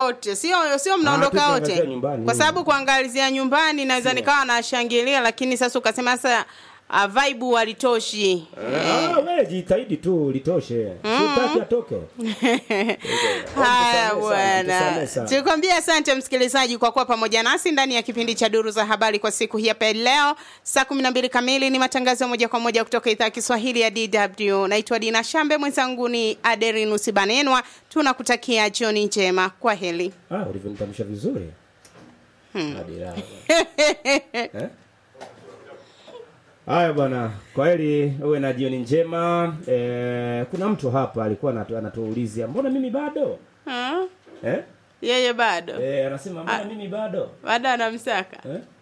wote sio sio mnaondoka Ah, wote tukiangazia nyumbani. kwa sababu kuangalizia nyumbani naweza nikawa nashangilia lakini sasa ukasema sasa uh, vibe walitoshi Ah, wewe jitahidi tu litoshe. Sitaki atoke. haya Tusamehe sana, bwana tusamehe sana. tukwambia asante msikilizaji kwa kuwa pamoja nasi ndani ya kipindi cha duru za habari kwa siku hii hapa leo saa kumi na mbili kamili ni matangazo ya moja kwa moja kutoka idhaa ya kiswahili ya dw naitwa dina shambe mwenzangu ni aderinus banenwa tunakutakia jioni njema kwa heli Ah, ulivyonitamsha vizuri. Hadi raha. Eh? Haya bwana, kwa heri uwe na jioni njema. Eh, kuna mtu hapa alikuwa anatu- anatuulizia mbona mimi bado? Ah, Eh? yeye bado Eh, anasema mbona mimi bado? bado anamsaka Eh?